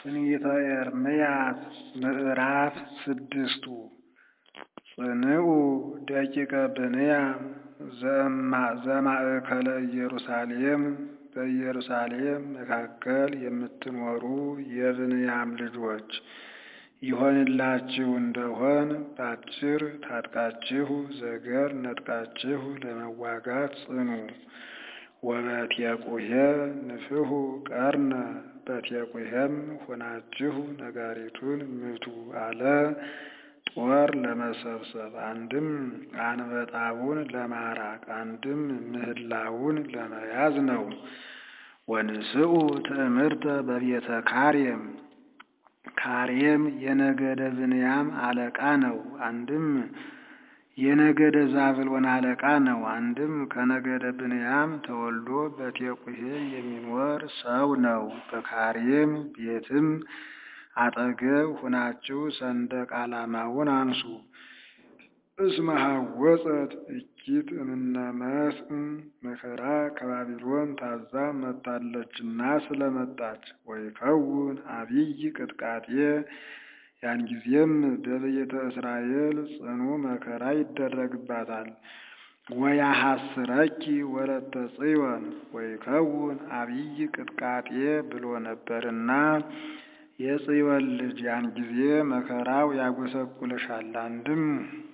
ትንቢተ ኤርምያስ ምዕራፍ ስድስቱ ጽንዑ ደቂቀ ብንያም ዘማእከለ ኢየሩሳሌም በኢየሩሳሌም መካከል የምትኖሩ የብንያም ልጆች ይሆንላችሁ እንደሆን በአጭር ታጥቃችሁ ዘገር ነጥቃችሁ ለመዋጋት ጽኑ። ወበቴቁሔ ንፍሑ ቀርነ በቴቁሔም ሆናችሁ ነጋሪቱን ምቱ አለ። ጦር ለመሰብሰብ አንድም አንበጣውን ለማራቅ አንድም ምህላውን ለመያዝ ነው። ወንስኡ ትዕምርተ በቤተ ካሬም ካሬም የነገደ ብንያም አለቃ ነው። አንድም የነገደ ዛብሎን አለቃ ነው። አንድም ከነገደ ብንያም ተወልዶ በቴቁሔ የሚኖር ሰው ነው። በካሬም ቤትም አጠገብ ሁናችሁ ሰንደቅ ዓላማውን አንሱ። እስመ ሐወፀት እኪት እምነ መስእ መከራ ከባቢሎን ታዛ መጣለችና ስለመጣች ወይከውን አብይ ቅጥቃጤ ያን ጊዜም በቤተ እስራኤል ጽኑ መከራ ይደረግባታል። ወያሐስረኪ ወለተ ጽዮን ወይከውን አብይ ቅጥቃጤ ብሎ ነበርና የጽዮን ልጅ ያን ጊዜ መከራው ያጎሰቁልሻል። አንድም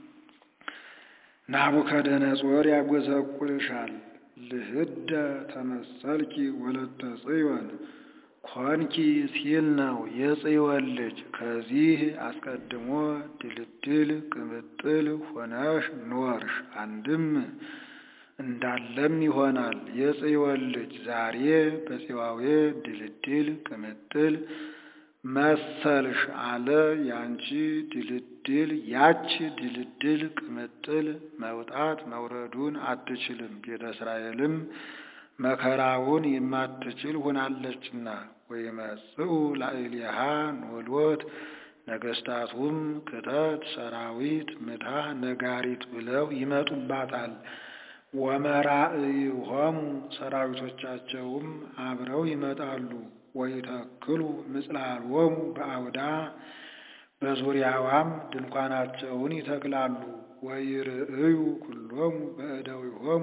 ናቡከደነጾር ያጎሰቁልሻል። ልህደ ተመሰልኪ ወለተ ጽዮን ኮንኪ ሲል ነው የጽዮን ልጅ። ከዚህ አስቀድሞ ድልድል ቅምጥል ሆነሽ ኖርሽ። አንድም እንዳለም ይሆናል የጽዮን ልጅ ዛሬ በጽዋዌ ድልድል ቅምጥል መሰልሽ አለ። ያንቺ ድልድል ያች ድልድል ቅምጥል መውጣት መውረዱን አትችልም። ቤተ እስራኤልም መከራውን የማትችል ሆናለችና ወይመጽኡ ላዕሌሃ ኖሎት ነገስታቱም ክተት ሰራዊት ምታ ነጋሪት ብለው ይመጡባታል። ወመራእይሆሙ ሰራዊቶቻቸውም አብረው ይመጣሉ። ወይተክሉ ምጽላሎሙ በአውዳ በዙሪያዋም ድንኳናቸውን ይተክላሉ። ወይርእዩ ኩሎሙ በእደዊሆሙ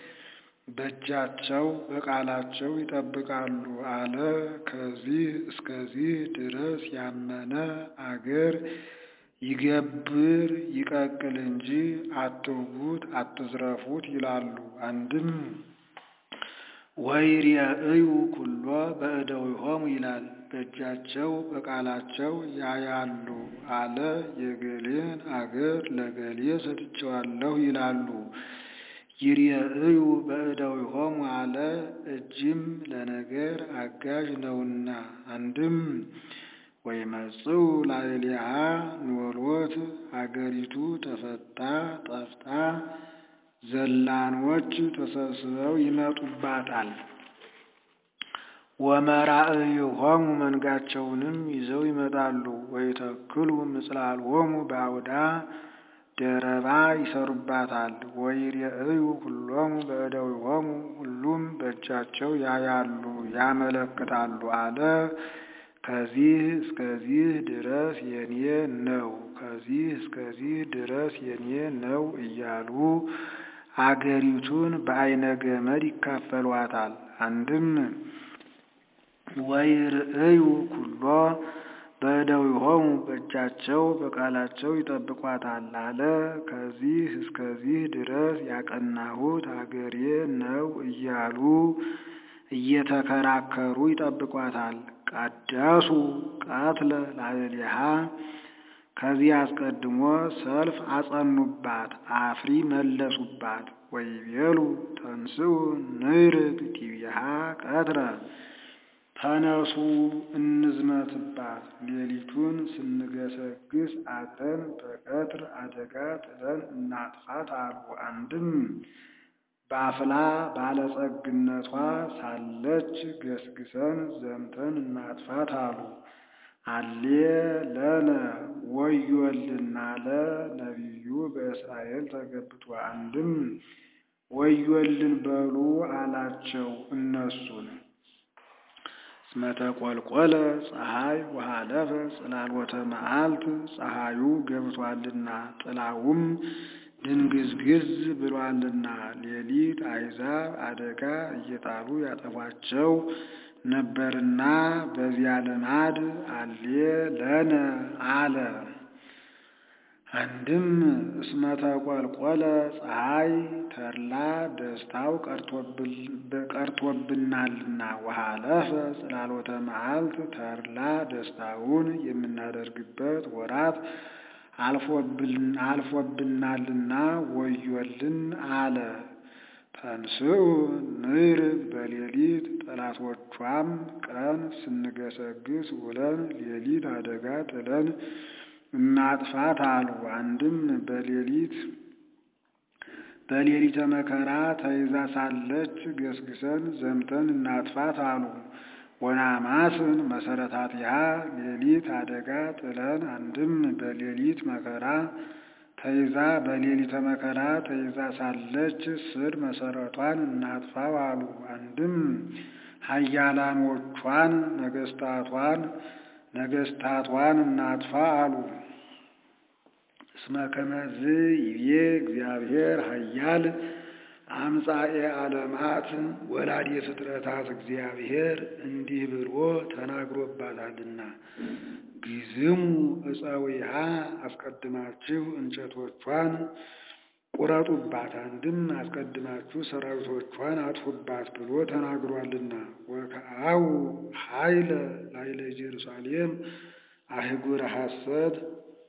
በእጃቸው በቃላቸው ይጠብቃሉ አለ። ከዚህ እስከዚህ ድረስ ያመነ አገር ይገብር ይቀቅል እንጂ አትውጉት፣ አትዝረፉት ይላሉ። አንድም ወይርእዩ ኩሎ በእደዊሆሙ ይላል። በእጃቸው በቃላቸው ያያሉ አለ። የገሌን አገር ለገሌ ሰጥቼዋለሁ ይላሉ። ይርእዩ በእደዊሆሙ አለ። እጅም ለነገር አጋዥ ነውና። አንድም ወይመጽኡ ላዕሌሃ ኖሎት አገሪቱ ተፈታ ጠፍታ ዘላኖች ተሰብስበው ይመጡባታል። ወመራእይሆሙ መንጋቸውንም ይዘው ይመጣሉ። ወይተክሉ ምጽላሎሙ በአውዳ ደረባ ይሰሩባታል። ወይርእዩ ሁሎሙ በእደዊሆሙ ሁሉም በእጃቸው ያያሉ ያመለክታሉ አለ። ከዚህ እስከዚህ ድረስ የኔ ነው፣ ከዚህ እስከዚህ ድረስ የኔ ነው እያሉ አገሪቱን በአይነ ገመድ ይካፈሏታል። አንድም ወይርእዩ ኩሎ በእደዊሆሙ በእጃቸው በቃላቸው ይጠብቋታል አለ። ከዚህ እስከዚህ ድረስ ያቀናሁት አገሬ ነው እያሉ እየተከራከሩ ይጠብቋታል። ቀደሱ ቀትለ ላዕሌሃ ከዚህ አስቀድሞ ሰልፍ አጸኑባት፣ አፍሪ መለሱባት። ወይቤሉ ተንስኡ ንርግ ዲቢሃ ቀትረ ተነሱ እንዝመትባት፣ ሌሊቱን ስንገሰግስ አድረን በቀትር አደጋ ጥለን እናጥፋት አሉ። አንድም በአፍላ ባለጸግነቷ ሳለች ገስግሰን ዘምተን እናጥፋት አሉ። አሌ ለነ ወዮልን አለ ነቢዩ በእስራኤል ተገብቶ። አንድም ወዮልን በሉ አላቸው እነሱን እስመ ተቆልቆለ ፀሐይ ወሃለፈ ጽላሎተ መዓልት ፀሐዩ ገብቷልና ጥላውም ድንግዝግዝ ብሏልና ሌሊት አሕዛብ አደጋ እየጣሉ ያጠፏቸው ነበርና በዚያ ልማድ አሌ ለነ አለ። አንድም እስመ ተቆልቆለ ፀሐይ ተድላ ደስታው ቀርቶብናልና ወሃለፈ ጽላሎተ መዓልት ተድላ ደስታውን የምናደርግበት ወራት አልፎብናልና ወዮልን አለ። ተንስኡ ንርግ በሌሊት ጠላቶቿም ቀን ስንገሰግስ ውለን ሌሊት አደጋ ጥለን እናጥፋት አሉ። አንድም በሌሊት በሌሊተ መከራ ተይዛ ሳለች ገስግሰን ዘምተን እናጥፋት አሉ። ወናማስን መሰረታቲሃ ሌሊት አደጋ ጥለን አንድም በሌሊት መከራ ተይዛ በሌሊተ መከራ ተይዛ ሳለች ስር መሰረቷን እናጥፋው አሉ። አንድም ኃያላኖቿን ነገስታቷን ነገስታቷን እናጥፋ አሉ። እስመ ከመዝ ይቤ እግዚአብሔር ኃያል አምጻኤ ዓለማት ወላዲ ፍጥረታት እግዚአብሔር እንዲህ ብሎ ተናግሮባታልና ግዝሙ እፀዊሃ አስቀድማችሁ እንጨቶቿን ቁረጡባት፣ አንድም አስቀድማችሁ ሰራዊቶቿን አጥፉባት ብሎ ተናግሯልና ወከአው ኃይለ ላይለ ኢየሩሳሌም አህጉረ ሐሰት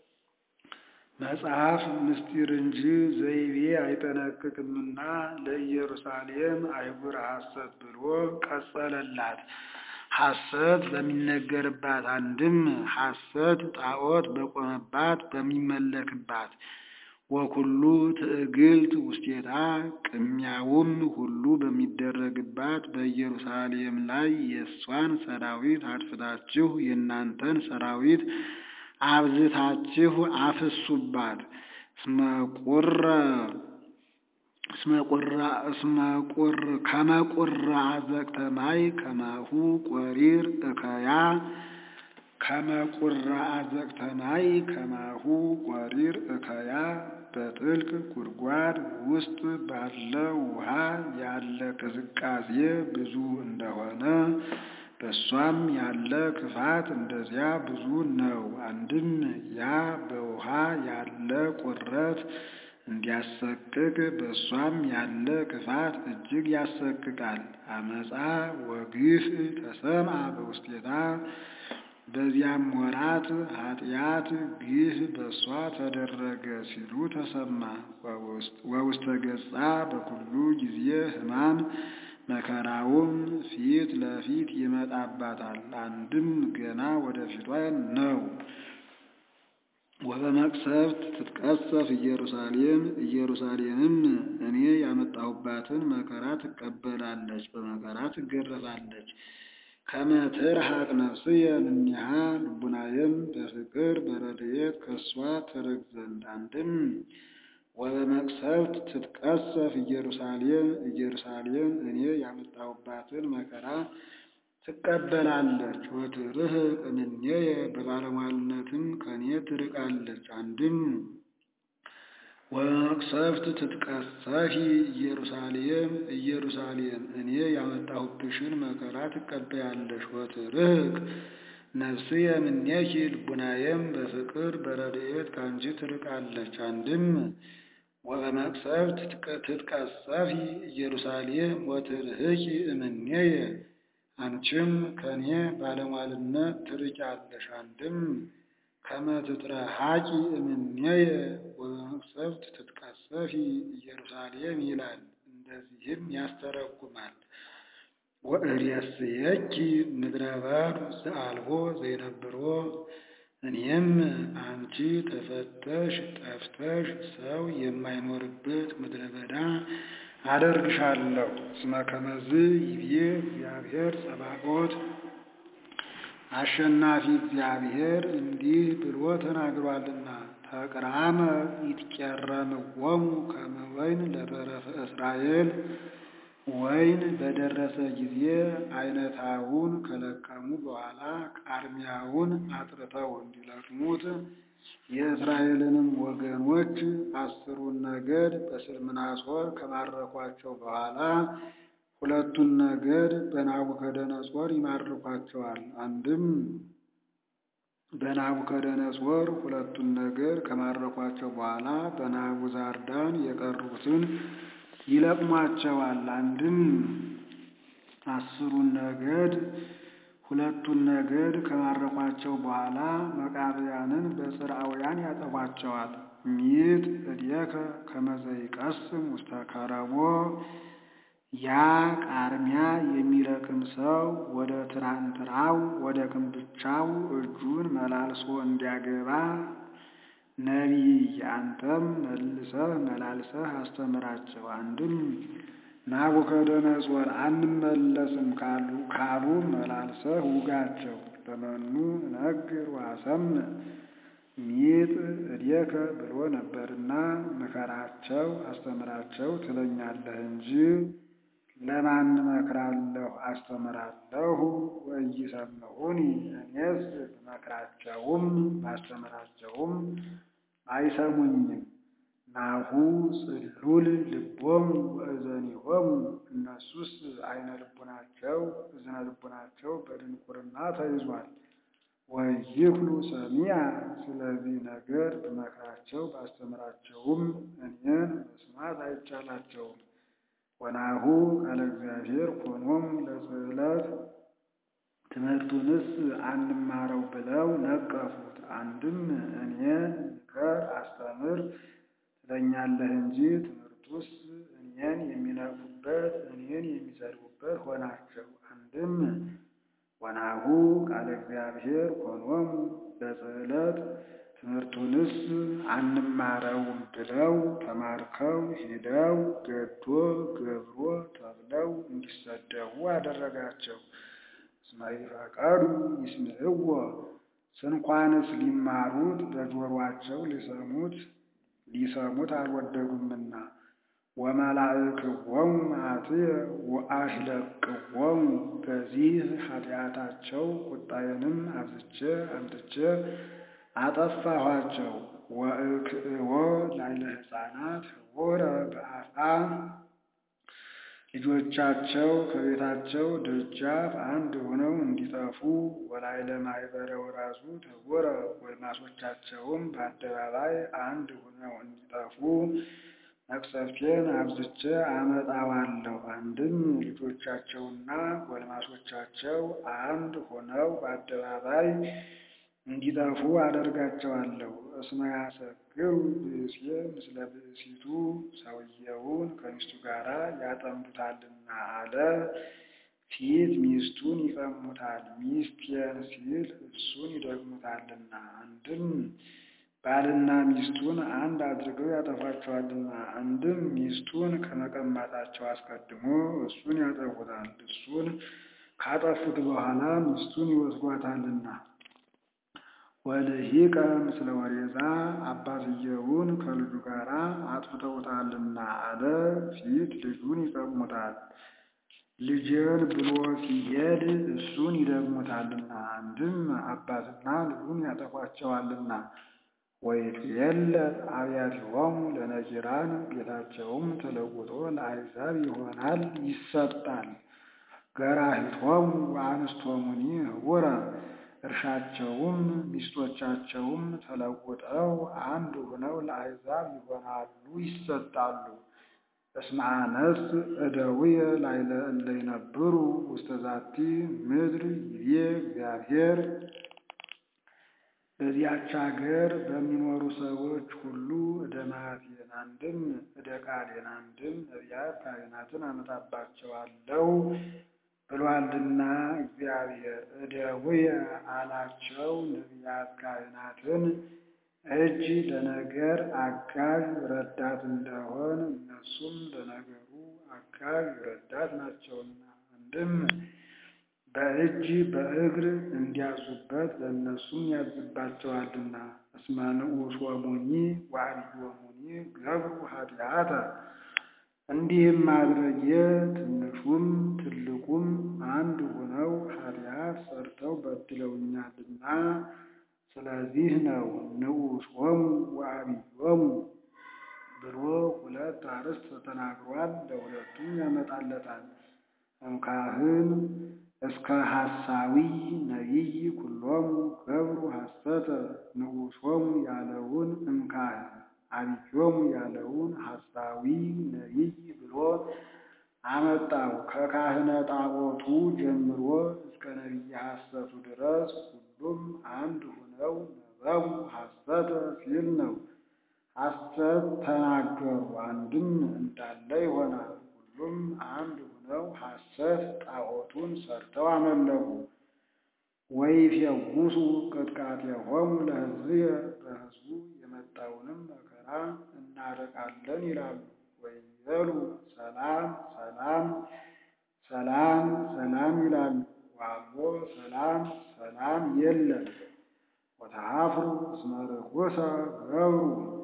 መጽሐፍ ምስጢር እንጂ ዘይቤ አይጠነቅቅምና ለኢየሩሳሌም አህጉረ ሐሰት ብሎ ቀጸለላት። ሐሰት በሚነገርባት አንድም ሐሰት ጣዖት በቆመባት በሚመለክባት ወኩሉ ትዕግልት ውስቴታ ቅሚያውም ሁሉ በሚደረግባት በኢየሩሳሌም ላይ የእሷን ሰራዊት አጥፍታችሁ የእናንተን ሰራዊት አብዝታችሁ አፍሱባት። እስመቁረ እስመቁር ከመቁራ አዘቅተ ማይ ከማሁ ቆሪር እከያ ከመቁራ አዘቅተ ማይ ከማሁ ቆሪር እከያ በጥልቅ ጉድጓድ ውስጥ ባለ ውሃ ያለ ቅዝቃዜ ብዙ እንደሆነ በእሷም ያለ ክፋት እንደዚያ ብዙ ነው። አንድም ያ በውሃ ያለ ቁረት እንዲያሰቅቅ በእሷም ያለ ክፋት እጅግ ያሰቅቃል። አመፃ ወግፍ ተሰምዐ በውስቴታ በዚያም ወራት ኃጢአት ግፍ በእሷ ተደረገ ሲሉ ተሰማ። ወውስተ ገጻ በኩሉ ጊዜ ሕማም መከራውም ፊት ለፊት ይመጣባታል። አንድም ገና ወደፊቷ ነው። ወበመቅሰፍት ትትቀሰፍ ኢየሩሳሌም ኢየሩሳሌምም እኔ ያመጣሁባትን መከራ ትቀበላለች፣ በመከራ ትገረፋለች። ከመ ትርሐቅ ነፍስየ እምኔሃ ልቡናየም በፍቅር በረድኤት ከእሷ ትርቅ ዘንድ አንድም ወበመቅሰፍት ትትቀሰፍ ኢየሩሳሌም ኢየሩሳሌም እኔ ያመጣሁባትን መከራ ትቀበላለች። ወትርህቅ እምኔየ በባለሟልነትም ከኔ ትርቃለች። አንድም ወበመቅሰፍት ትትቀሰፊ ኢየሩሳሌም ኢየሩሳሌም እኔ ያመጣሁብሽን መከራ ትቀበያለሽ። ወትርህቅ ነፍስየ እምኔኪ ልቡናየም በፍቅር በረድኤት ከአንቺ ትርቃለች። አንድም ወበመቅሰፍት ትትቀሰፊ ኢየሩሳሌም ወትርህቂ እምኔየ አንቺም ከኔ ባለሟልነት ትርቂያለሽ። አንድም ከመ ትትረሐቂ እምኔየ ወበመቅሰፍት ትትቀሰፊ ኢየሩሳሌም ይላል። እንደዚህም ያስተረጉማል። ወእሬስየኪ ምድረ በዱ ዘአልቦ ዘይነብሮ እኔም አንቺ ተፈተሽ ጠፍተሽ ሰው የማይኖርበት ምድረ በዳ አደርግሻለሁ። እስመ ከመዝ ይብዬ እግዚአብሔር ጸባኦት አሸናፊ እግዚአብሔር እንዲህ ብሎ ተናግሯልና ተቅራመ ይትቄረምዎሙ ከመ ወይን ለተረፈ እስራኤል ወይን በደረሰ ጊዜ አይነታውን ከለቀሙ በኋላ ቃርሚያውን አጥርተው እንዲለቅሙት የእስራኤልንም ወገኖች አስሩን ነገድ በስልምናሶር ከማረኳቸው በኋላ ሁለቱን ነገድ በናቡከደነጾር ይማርኳቸዋል። አንድም በናቡከደነጾር ሁለቱን ነገድ ከማረኳቸው በኋላ በናቡዛርዳን የቀሩትን ይለቅሟቸዋል። አንድም አስሩን ነገድ ሁለቱን ነገድ ከማረኳቸው በኋላ መቃብያንን በጽርዓውያን ያጠፏቸዋል። ሚት እዴከ ከመዘይቀስም ውስተ ከረቦ ያ ቃርሚያ የሚለቅም ሰው ወደ ትራንትራው ወደ ክንብቻው እጁን መላልሶ እንዲያገባ ነቢይ አንተም መልሰህ መላልሰህ አስተምራቸው። አንድም ናቡከደነጾር አንመለስም ካሉ ካሉ መላልሰህ ውጋቸው። ለመኑ ነግር ዋሰምዕ ሚጥ እዴከ ብሎ ነበርና ምከራቸው አስተምራቸው ትለኛለህ እንጂ ለማን እመክራለሁ አስተምራለሁ? ወኢይሰምዑኒ እኔስ ብመክራቸውም ባስተምራቸውም አይሰሙኝም። ናሁ ጽሉል ልቦሙ ወእዘኒሆሙ እነሱስ አይነ ልቡናቸው እዝነ ልቡናቸው በድንቁርና ተይዟል። ወይክሉ ሰሚያ ስለዚህ ነገር ብመክራቸው ባስተምራቸውም እኔን መስማት አይቻላቸውም። ወናሁ ቃለ እግዚአብሔር ኮኖሙ ለጽዕለት ትምህርቱንስ አንማረው ብለው ነቀፉት። አንድም እኔን ምከር አስተምር ትለኛለህ እንጂ ትምህርቱስ እኔን የሚነቅፉበት እኔን የሚሰድቡበት ሆናቸው። አንድም ወናሁ ቃለ እግዚአብሔር ኮኖሙ ለጽዕለት ትምህርቱንስ አንማረውም ብለው ተማርከው ሂደው ገዶ ገብሮ ተብለው እንዲሰደቡ አደረጋቸው። እስመ ይፈቀዱ ይስምዕዎ ስንኳንስ ሊማሩት በጆሯቸው ሊሰሙት ሊሰሙት አልወደዱምና። ወመላእክዎሙ መዓትየ ወአሽለቅዎሙ በዚህ ኃጢአታቸው ቁጣዬንም አብዝቼ አምጥቼ አጠፋኋቸው። ወእክእዎ ላዕለ ሕፃናት ህቡረ በአፍአ ልጆቻቸው ከቤታቸው ደጃፍ አንድ ሆነው እንዲጠፉ ወላዕለ ማኅበረ ወራዙት ህቡረ ጎልማሶቻቸውም በአደባባይ አንድ ሆነው እንዲጠፉ መቅሰፍቴን አብዝቼ አመጣዋለሁ። አንድም ልጆቻቸውና ጎልማሶቻቸው አንድ ሆነው በአደባባይ እንዲጠፉ አደርጋቸዋለሁ። እስመ ያሰክሩ ብእሴ ምስለ ብእሲቱ ሰውየውን ከሚስቱ ጋር ያጠምዱታልና አለ። ፊት ሚስቱን ይቀሙታል፣ ሚስቴን ሲል እሱን ይደግሙታልና። አንድም ባልና ሚስቱን አንድ አድርገው ያጠፏቸዋልና። አንድም ሚስቱን ከመቀማታቸው አስቀድሞ እሱን ያጠፉታል፣ እሱን ካጠፉት በኋላ ሚስቱን ይወስዷታልና። ወልሂቀ ምስለ ወሬዛ አባትየውን ከልጁ ጋር አጥፍተውታልና አለ። ፊት ልጁን ይቀሙታል፣ ልጄን ብሎ ሲሄድ እሱን ይደግሙታልና። አንድም አባትና ልጁን ያጠፏቸዋልና። ወይትየለጥ አብያቲሆሙ ለነኪራን ቤታቸውም ተለውጦ ለአሕዛብ ይሆናል ይሰጣል። ገራሂቶሙ ወአንስቶሙኒ ህቡረ እርሻቸውም ሚስቶቻቸውም ተለውጠው አንድ ሆነው ለአሕዛብ ይሆናሉ ይሰጣሉ። እስመ አነስ እደውየ ላዕለ እለ ይነብሩ ውስተ ዛቲ ምድር ይቤ እግዚአብሔር በዚያች አገር በሚኖሩ ሰዎች ሁሉ እደ መዓቴን አንድም እደ ቃሌን አንድም ነቢያት ካህናትን አመጣባቸዋለሁ ብሏልና እግዚአብሔር እደውየ አላቸው። ነቢያት ካህናትን እጅ ለነገር አጋዥ ረዳት እንደሆን እነሱም ለነገሩ አጋዥ ረዳት ናቸውና አንድም በእጅ በእግር እንዲያዙበት ለእነሱም ያዝባቸዋልና። እስመ ንዑሶሙኒ ወአብዮሙኒ ገብሩ ኃጢአተ እንዲህም ማድረጌ ትንሹም ትልቁም አንድ ሆነው ኃጢአት ሰርተው በድለውኛልና ስለዚህ ነው። ንዑሶሙ ወዐቢዮሙ ብሎ ሁለት አርዕስት ተናግሯል። ለሁለቱም ያመጣለታል። እምካህን እስከ ሐሳዊ ነቢይ ኩሎሙ ገብሩ ሐሰተ ንዑሶሙ ያለውን እምካህን ዐቢዮሙ ያለውን ሐሳዊ ነቢይ ብሎ አመጣው። ከካህነ ጣዖቱ ጀምሮ እስከ ነቢየ ሐሰቱ ድረስ ሁሉም አንድ ሆነው ነበቡ ሐሰተ ሲል ነው። ሐሰት ተናገሩ አንድም እንዳለ ይሆናል። ሁሉም አንድ ሆነው ሐሰት ጣዖቱን ሰርተው አመለኩ። ወይፌውሱ ቅጥቃጤሆሙ ለሕዝብየ በሕዝቡ የመጣውንም መከራ እናርቃለን ይላሉ። ወይቤሉ ሰላም ሰላም ሰላም ሰላም ይላሉ። ዋልቦ ሰላም ሰላም የለም። ወተሃፍሩ እስመ ርኩሰ ገብሩ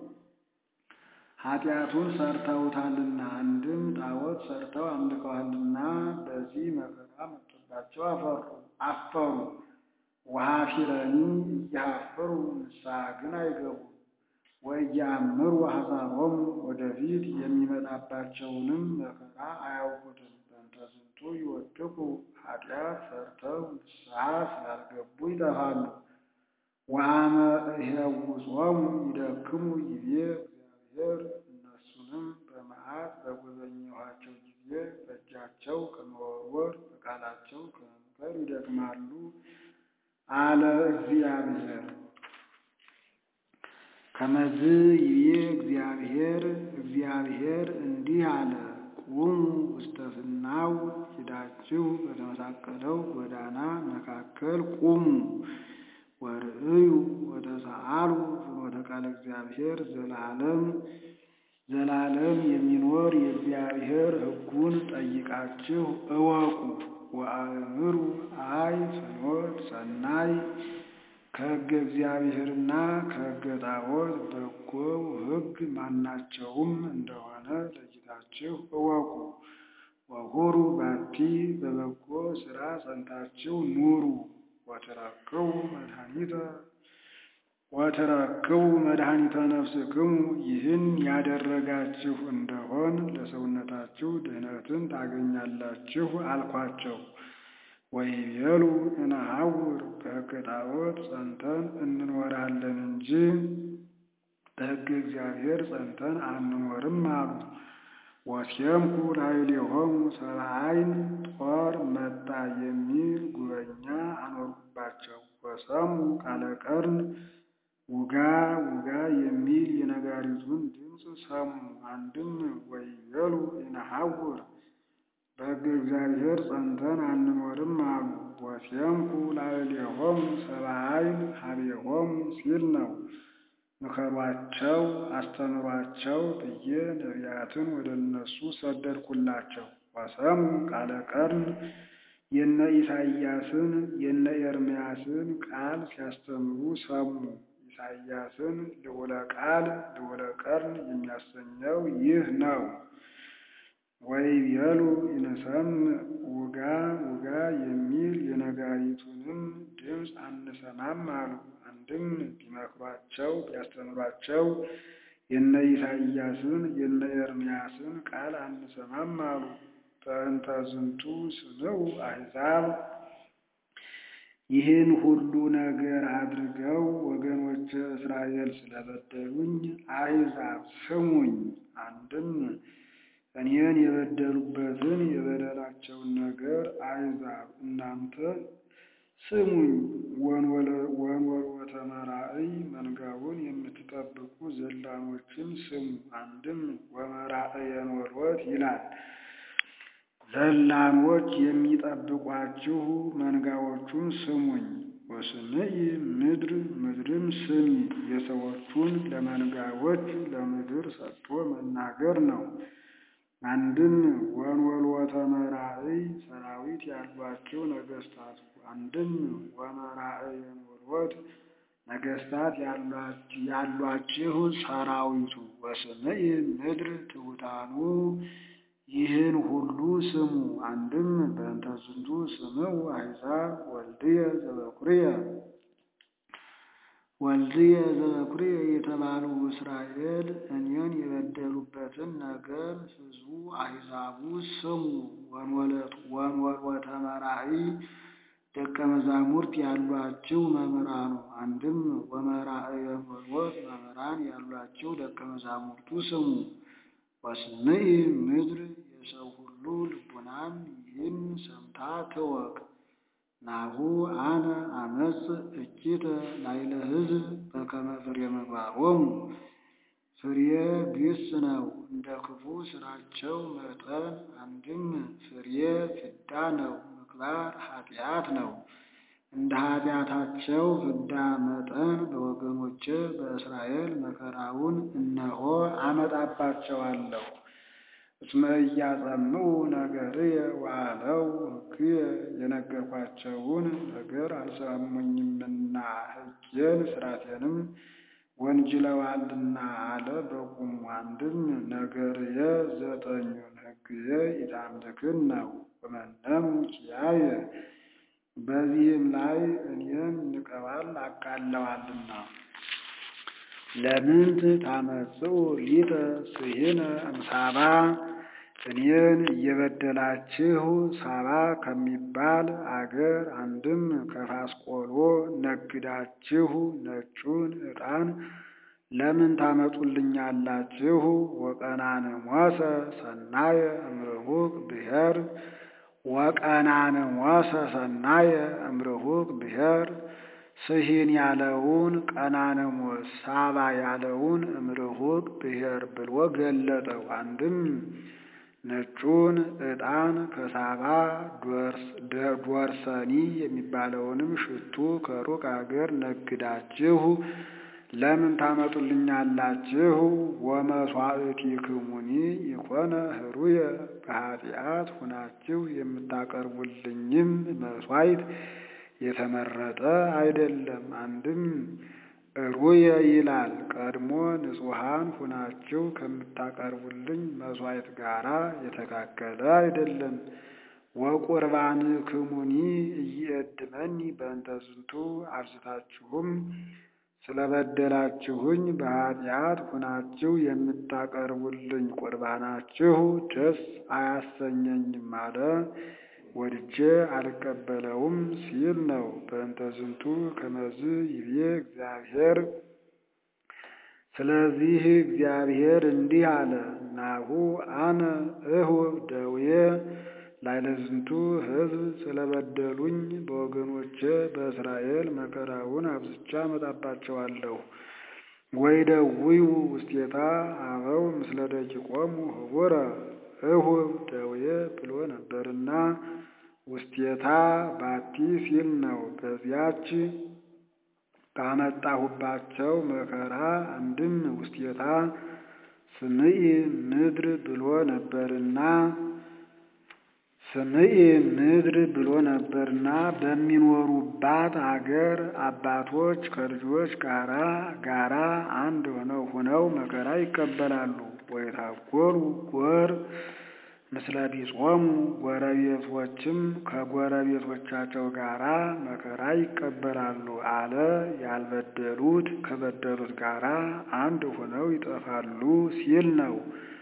ኃጢአቱን ሰርተውታልና አንድም ጣዖት ሰርተው አምልከዋልና በዚህ መከራ መጥቶባቸው አፈሩ አፈሩ። ወኀፊረኒ እያፍሩ ንስሐ ግን አይገቡም። ወእያእምሩ ሐሳቦሙ ወደፊት የሚመጣባቸውንም መከራ አያውቁትም። በእንተ ዝንቱ ይወድቁ ኃጢአት ሰርተው ንስሐ ስላልገቡ ይጠፋሉ። ወአመ እሄውጾሙ ይደክሙ ይቤ እግዚአብሔር እነሱንም በመዓት በጎበኘኋቸው ጊዜ በእጃቸው ከመወርወር በቃላቸው ከመምከር ይደክማሉ አለ እግዚአብሔር። ከመዝ ይቤ እግዚአብሔር እግዚአብሔር እንዲህ አለ፣ ቁሙ ውስተ ፍናው ሂዳችሁ በተመሳቀለው ጎዳና መካከል ቁሙ። ወርእዩ ወተሰአሉ ፍኖተ ቃለ እግዚአብሔር ዘላለም ዘላለም የሚኖር የእግዚአብሔር ሕጉን ጠይቃችሁ እወቁ። ወአእምሩ አይ ፍኖት ሰናይ ከሕገ እግዚአብሔርና ከሕገ ጣዖት በጎው ሕግ ማናቸውም እንደሆነ ለይታችሁ እወቁ። ወሁሩ ባቲ በበጎ ሥራ ጸንታችሁ ኑሩ። ወትረክቡ መድኃኒተ ወትረክቡ መድኃኒተ ነፍስክሙ ይህን ያደረጋችሁ እንደሆን ለሰውነታችሁ ድኅነትን ታገኛላችሁ አልኳቸው። ወይቤሉ እንሐውር በሕገ ጣዖት ጸንተን እንኖራለን እንጂ በሕገ እግዚአብሔር ጸንተን አንኖርም አሉ። ወሴምኩ ላዕሌሆሙ ሰብአ ዓይን ጦር መጣ የሚል ጉበኛ አኖርኩባቸው። ወሰሙ ቃለ ቀርን ውጋ ውጋ የሚል የነጋሪቱን ድምፅ ሰሙ። አንድም ወይቤሉ እንሐውር በሕገ እግዚአብሔር ጸንተን አንኖርም አሉ። ወሴምኩ ላዕሌሆሙ ሰብአ ዓይን ኀቤሆሙ ሲል ነው። ምከሯቸው፣ አስተምሯቸው ብዬ ነቢያትን ወደ እነሱ ሰደድኩላቸው። ወሰሙ ቃለ ቀርን የነ ኢሳይያስን የነ ኤርምያስን ቃል ሲያስተምሩ ሰሙ። ኢሳይያስን ልዑለ ቃል ልዑለ ቀርን የሚያሰኘው ይህ ነው። ወይቤሉ ይንሰምዕ ውጋ ውጋ የሚል የነጋሪቱንም ድምፅ አንሰማም አሉ። አንድም ቢመክሯቸው ቢያስተምሯቸው የነ ኢሳይያስን የነ ኤርምያስን ቃል አንሰማም አሉ። በእንተ ዝንቱ ስምዑ አሕዛብ ይህን ሁሉ ነገር አድርገው ወገኖች እስራኤል ስለበደሉኝ አሕዛብ ስሙኝ። አንድም እኔን የበደሉበትን የበደላቸውን ነገር አሕዛብ እናንተ ስሙኝ። ወንወልወተ መራእይ መንጋውን የምትጠብቁ ዘላኖችን ስሙ። አንድም ወመራእየን ወልወት ይላል። ዘላኖች የሚጠብቋችሁ መንጋዎቹን ስሙኝ። ወስምዒ ምድር ምድርም ስሚ። የሰዎቹን ለመንጋዎች ለምድር ሰጥቶ መናገር ነው። አንድም ወንወልወተ መራእይ ሰራዊት ያሏቸው ነገስታቱ፣ አንድም ወመራእየን ወልወት ነገስታት ያሏችሁ ሰራዊቱ። ወስምዒ ምድር ትሑታኑ ይህን ሁሉ ስሙ። አንድም በእንተ ዝንቱ ስምዑ አሕዛብ ወልድየ ዘበኩርየ ወልድየ ዘበኩርየ የተባሉ እስራኤል እኔን የበደሉበትን ነገር ሕዝቡ አሕዛቡ ስሙ። ወንወልወተ መራእይ ደቀ መዛሙርት ያሏችሁ መምህራኑ አንድም ወመራእየ ወልወት መምህራን ያሏችሁ ደቀ መዛሙርቱ ስሙ። ወስምዒ ምድር የሰው ሁሉ ልቡናም ይህን ሰምታ ትወቅ። ናሁ አነ አመጽእ እኪተ ላዕለ ሕዝብ በከመ ፍሬ ምግባሮሙ። ፍሬ ግስ ነው እንደ ክፉ ስራቸው መጠን። አንድም ፍሬ ፍዳ ነው፣ ምግባር ኃጢአት ነው። እንደ ኃጢአታቸው ፍዳ መጠን በወገኖቼ በእስራኤል መከራውን እነሆ አመጣባቸዋለሁ። እስመ ኢያጸምዑ ነገርየ ወአለው ሕግየ የነገርኳቸውን ነገር አልሰሙኝምና ሕጌን ሥርዓቴንም ወንጅለዋልና አለ በቁሙ። አንድም ነገርየ ዘጠኙን ሕግየ ኢታምልክን ነው ወመነሙ ኪያየ በዚህም ላይ እኔን ንቀዋል አቃለዋልና። ለምንት ታመጽኡ ሊተ ስሂነ እምሳባ እኔን እየበደላችሁ ሳባ ከሚባል አገር አንድም ከፋስቆሎ ነግዳችሁ ነጩን ዕጣን ለምን ታመጡልኛላችሁ? ወቀናንሞሰ ሰናየ እምርሁቅ ብሔር ወቀናንሞሰ ሰናየ እምርሁቅ ብሔር ስሂን ያለውን ቀናንሞስ ሳባ ያለውን እምርሁቅ ብሔር ብሎ ገለጠው። አንድም ነጩን ዕጣን ከሳባ ዶርሰኒ የሚባለውንም ሽቱ ከሩቅ አገር ነግዳችሁ ለምን ታመጡልኛላችሁ? ወመሥዋዕቲክሙኒ ይኮነ ህሩየ በኃጢአት ሁናችሁ የምታቀርቡልኝም መሥዋዕት የተመረጠ አይደለም። አንድም ሩየ ይላል ቀድሞ ንጹሐን ሁናችሁ ከምታቀርቡልኝ መሥዋዕት ጋራ የተካከለ አይደለም። ወቁርባንክሙኒ ኢየድመኒ በእንተ ዝንቱ አብዝታችሁም ስለበደላችሁኝ በኃጢአት ሁናችሁ የምታቀርቡልኝ ቁርባናችሁ ደስ አያሰኘኝም አለ። ወድጄ አልቀበለውም ሲል ነው። በእንተ ዝንቱ ከመዝ ይቤ እግዚአብሔር። ስለዚህ እግዚአብሔር እንዲህ አለ፣ ናሁ አነ እሁብ ደዌ ላዕለ ዝንቱ ሕዝብ ስለበደሉኝ በወገኖቼ በእስራኤል መከራውን አብዝቻ አመጣባቸዋለሁ። ወይደውዩ ውስቴታ አበው ምስለ ደቂቆሙ ህቡረ እሁብ ደዌ ብሎ ነበርና ውስቴታ ባቲ ሲል ነው። በዚያች ባመጣሁባቸው መከራ አንድም ውስቴታ ስምዒ ምድር ብሎ ነበርና ስምዒ ምድር ብሎ ነበርና በሚኖሩባት አገር አባቶች ከልጆች ጋራ ጋራ አንድ ሆነው ሆነው መከራ ይቀበላሉ። ወይታጎሉ ጎር ምስለ ቢጾሙ ጎረቤቶችም ከጎረቤቶቻቸው ጋራ መከራ ይቀበላሉ አለ። ያልበደሉት ከበደሉት ጋራ አንድ ሆነው ይጠፋሉ ሲል ነው።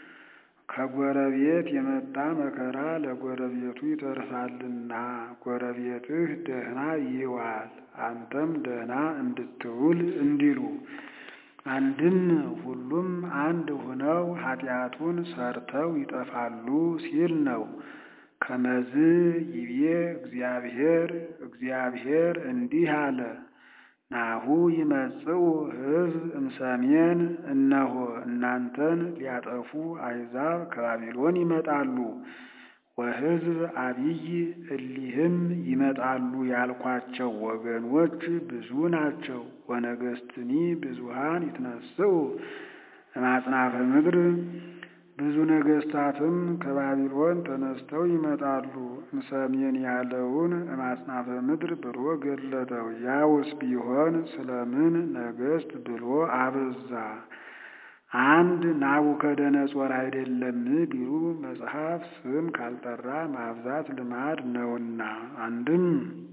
ከጎረቤት የመጣ መከራ ለጎረቤቱ ይተርፋልና ጎረቤትህ ደህና ይዋል አንተም ደህና እንድትውል እንዲሉ አንድም ሁሉም አንድ ሆነው ኃጢአቱን ሰርተው ይጠፋሉ ሲል ነው። ከመዝ ይቤ እግዚአብሔር እግዚአብሔር እንዲህ አለ፣ ናሁ ይመጽኡ ሕዝብ እምሰሜን፣ እነሆ እናንተን ሊያጠፉ አሕዛብ ከባቢሎን ይመጣሉ። ወሕዝብ አብይ እሊህም ይመጣሉ ያልኳቸው ወገኖች ብዙ ናቸው። ወነገስትኒ ብዙሃን ይትነስኡ እማጽናፈ ምድር ብዙ ነገስታትም ከባቢሎን ተነስተው ይመጣሉ። እምሰሜን ያለውን እማጽናፈ ምድር ብሎ ገለጠው። ያውስ ቢሆን ስለምን ነገስት ብሎ አበዛ? አንድ ናቡከደነጾር አይደለም ቢሉ መጽሐፍ ስም ካልጠራ ማብዛት ልማድ ነውና። አንድም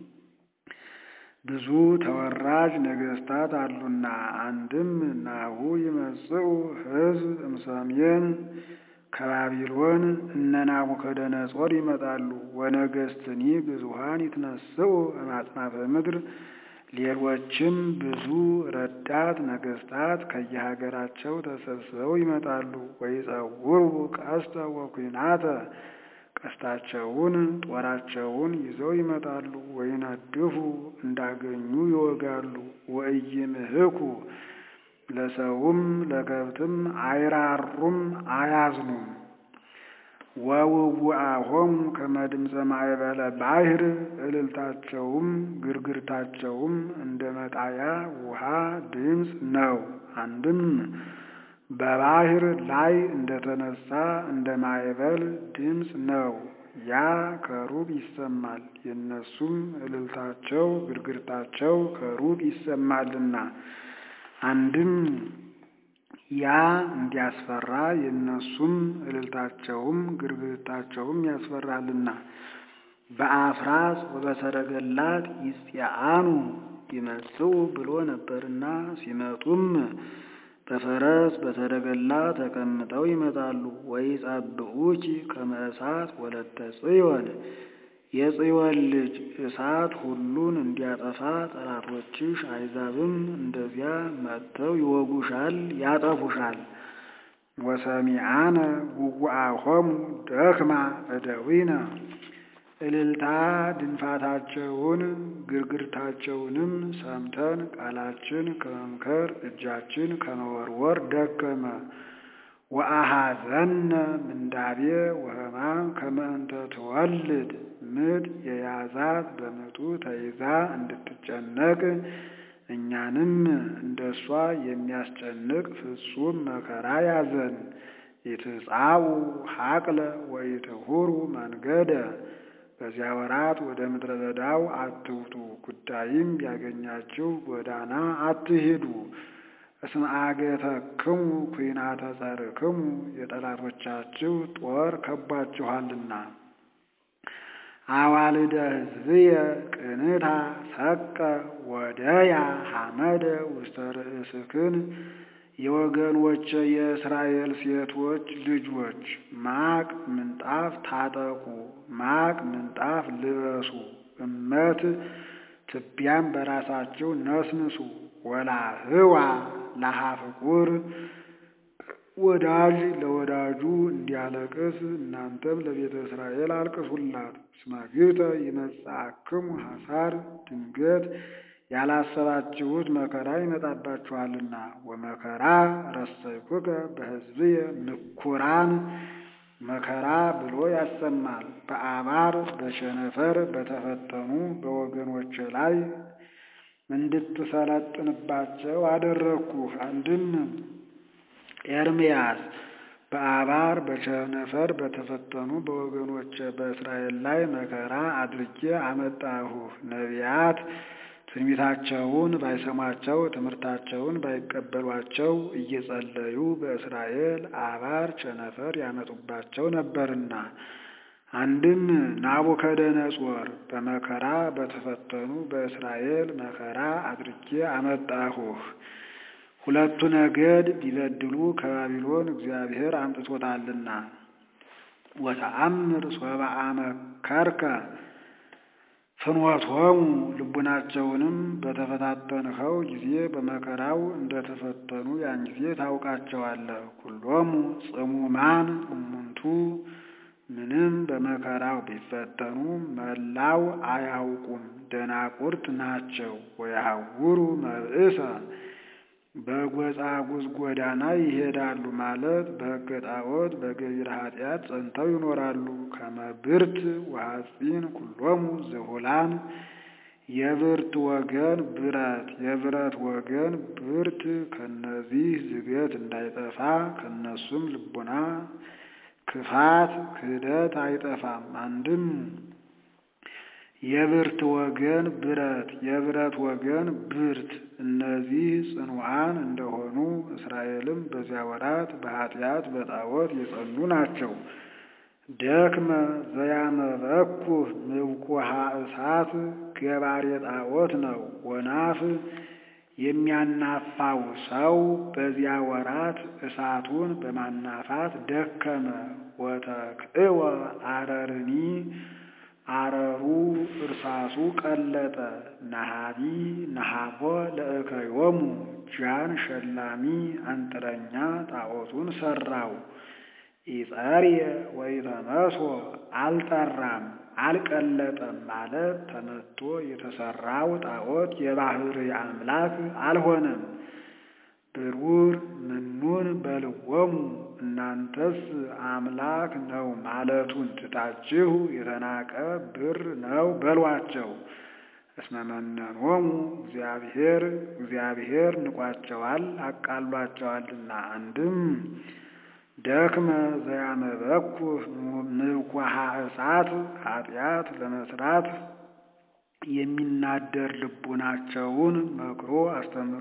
ብዙ ተወራጅ ነገሥታት አሉና። አንድም ናሁ ይመጽኡ ሕዝብ እምሰሜን ከባቢሎን እነ ናቡከደነጾር ይመጣሉ። ወነገሥትኒ ብዙኃን ይትነስኡ እማጽናፈ ምድር ሌሎችም ብዙ ረዳት ነገሥታት ከየሀገራቸው ተሰብስበው ይመጣሉ። ወይጸውሩ ቀስተ ወኩናተ ቀስታቸውን ጦራቸውን ይዘው ይመጣሉ። ወይነድፉ እንዳገኙ ይወጋሉ። ወኢይምህኩ ለሰውም ለከብትም አይራሩም አያዝኑም። ወውውአሆሙ ከመ ድምፀ ማዕበለ ባሕር እልልታቸውም ግርግርታቸውም እንደ መጣያ ውሃ ድምፅ ነው። አንድም በባሕር ላይ እንደተነሳ እንደ ማዕበል ድምፅ ነው። ያ ከሩቅ ይሰማል። የእነሱም እልልታቸው ግርግርታቸው ከሩቅ ይሰማልና አንድም ያ እንዲያስፈራ የእነሱም እልልታቸውም ግርግርታቸውም ያስፈራልና። በአፍራስ ወበሰረገላት ይጽአኑ ይመጽኡ ብሎ ነበርና ሲመጡም በፈረስ በሰረገላ ተቀምጠው ይመጣሉ። ወይጸብዑኪ ከመ እሳት ወለተ ጽዮን የጽዮን ልጅ እሳት ሁሉን እንዲያጠፋ ጠላቶችሽ አሕዛብም እንደዚያ መጥተው ይወጉሻል፣ ያጠፉሻል። ወሰሚዓነ ውጉአሆሙ ደክማ እደዊነ እልልታ ድንፋታቸውን ግርግርታቸውንም ሰምተን ቃላችን ከመምከር እጃችን ከመወርወር ደከመ። ወአሐዘነ ምንዳቤ ወሕማም ከመ እንተ ትወልድ ምጥ የያዛት በምጡ ተይዛ እንድትጨነቅ እኛንም እንደሷ የሚያስጨንቅ ፍጹም መከራ ያዘን። ኢትጻኡ ሐቅለ ወኢትሁሩ መንገደ በዚያ ወራት ወደ ምድረ በዳው አትውጡ፣ ጉዳይም ቢያገኛችሁ ጎዳና አትሂዱ። እስመ አገተክሙ ኩናተ ጸርክሙ የጠላቶቻችሁ ጦር ከቧችኋልና። አዋልደ ሕዝብየ ቅንታ ሰቀ ወደያ ሐመደ ውስተ ርእስክን የወገኖቼ የእስራኤል ሴቶች ልጆች ማቅ ምንጣፍ ታጠቁ፣ ማቅ ምንጣፍ ልበሱ፣ እመት ትቢያም በራሳቸው ነስንሱ። ወላህዋ ለሐፍቁር ወዳጅ ለወዳጁ እንዲያለቅስ እናንተም ለቤተ እስራኤል አልቅሱላት። እስመ ግብተ ይመጽአክሙ ሐሳር ድንገት ያላሰባችሁት መከራ ይመጣባችኋልና። ወመከራ ረሰይኩከ በሕዝብየ ንኩራን መከራ ብሎ ያሰማል። በአባር በቸነፈር በተፈተኑ በወገኖች ላይ እንድትሰለጥንባቸው አደረግኩህ። አንድም ኤርምያስ በአባር በቸነፈር በተፈተኑ በወገኖች በእስራኤል ላይ መከራ አድርጌ አመጣሁህ። ነቢያት ትንቢታቸውን ባይሰሟቸው ትምህርታቸውን ባይቀበሏቸው እየጸለዩ በእስራኤል አባር ቸነፈር ያመጡባቸው ነበርና። አንድም ናቡከደነጾር በመከራ በተፈተኑ በእስራኤል መከራ አድርጌ አመጣሁህ። ሁለቱ ነገድ ቢበድሉ ከባቢሎን እግዚአብሔር አምጥቶታልና። ወተአምር ሶበ አመከርከ ፍኖቶሙ ልቡናቸውንም በተፈታተንኸው ጊዜ በመከራው እንደተፈተኑ ያን ጊዜ ታውቃቸዋለህ። ኩሎሙ ጽሙማን እሙንቱ ምንም በመከራው ቢፈተኑ መላው አያውቁም፣ ደናቁርት ናቸው። ወያውሩ መብእሰ በጎጻጉዝ ጎዳና ይሄዳሉ ማለት በሕገ ጣዖት በገቢረ ኃጢአት ጸንተው ይኖራሉ። ከመብርት ወሐፂን ኩሎሙ ዝሁላን የብርት ወገን ብረት የብረት ወገን ብርት ከነዚህ ዝገት እንዳይጠፋ ከነሱም ልቡና ክፋት ክህደት አይጠፋም። አንድም የብርት ወገን ብረት የብረት ወገን ብርት እነዚህ ጽኑዓን እንደሆኑ እስራኤልም በዚያ ወራት በኃጢአት በጣዖት የጸኑ ናቸው። ደክመ ዘያመበኩ ምብኩሃ እሳት ገባሬ ጣዖት ነው። ወናፍ የሚያናፋው ሰው በዚያ ወራት እሳቱን በማናፋት ደከመ። ወተክእወ አረርኒ አረሩ እርሳሱ ቀለጠ። ነሃቢ ነሃቦ ለእከዮሙ ጃን ሸላሚ አንጥረኛ ጣዖቱን ሰራው። ኢጸርየ ወኢተመስዎ አልጠራም አልቀለጠም ማለት ተመቶ የተሰራው ጣዖት የባሕርይ አምላክ አልሆነም። ብሩር ምኑን በልዎሙ እናንተስ አምላክ ነው ማለቱን ትታችሁ የተናቀ ብር ነው በሏቸው። እስመ መነኖሙ እግዚአብሔር እግዚአብሔር ንቋቸዋል አቃሏቸዋልና። አንድም ደክመ ዘያመበኩ ምብኩሃ እሳት ኃጢአት ለመስራት የሚናደር ልቡናቸውን መክሮ አስተምሮ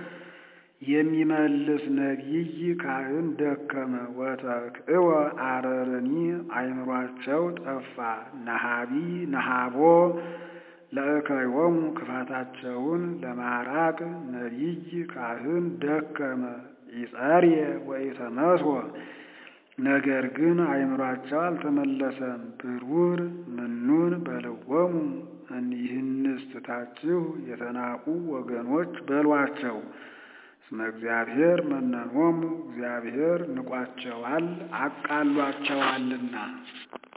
የሚመልስ ነቢይ ካህን ደከመ። ወተክእወ አረርኒ አይምሯቸው ጠፋ። ነሃቢ ነሃቦ ለእከዮሙ ክፋታቸውን ለማራቅ ነቢይ ካህን ደከመ። ይጸርየ ወኢተመስወ ነገር ግን አይምሯቸው አልተመለሰም። ብሩር ምኑን በልዎሙ ይህንስ ትታችሁ የተናቁ ወገኖች በሏቸው። እስመ እግዚአብሔር መነኖሙ እግዚአብሔር ንቋቸዋል አቃሏቸዋልና።